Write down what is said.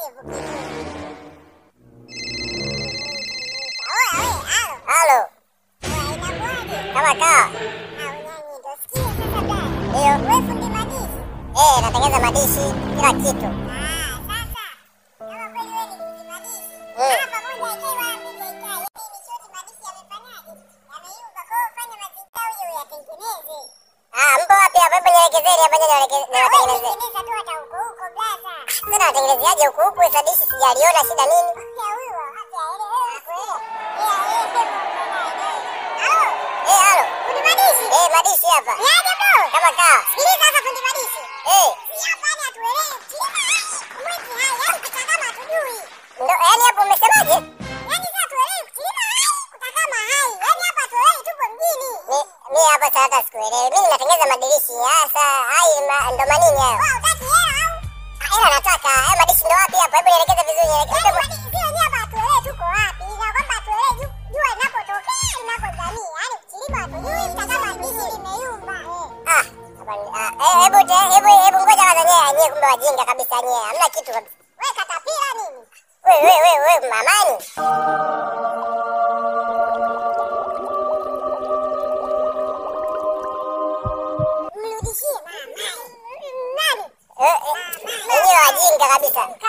Halo, kama kaa. Ndio. Eh, natengeza madishi kila kitu. Ah, mpo wapi hapa? Hebu nielekezeni hapa nje nielekeze niwatengenezee. Sasa nawatengenezeaje huku huku hizo dishi sijaliona shida nini? Eh, halo. Eh, madishi hapa. Kama kaa. Eh. Ndo, yaani hapo umesemaje? Mi mi hapa sasa hata sikuelewi. Mimi natengeza madirishi. Sasa hai ma- ndo manini hayo? Ah, Ila nataka haya madishi ndo wapi hapa? Hebu nielekeze vizuri nielekeze. Ah, hapa ni- ah, eh, hebu te- hebu hebu ngoja kwanza nyie nyie kumbe wajinga kabisa nyie. Hamna kitu kabisa. Wewe wewe wewe wewe mamani. Eh, eh, Wenyewe wajinga kabisa.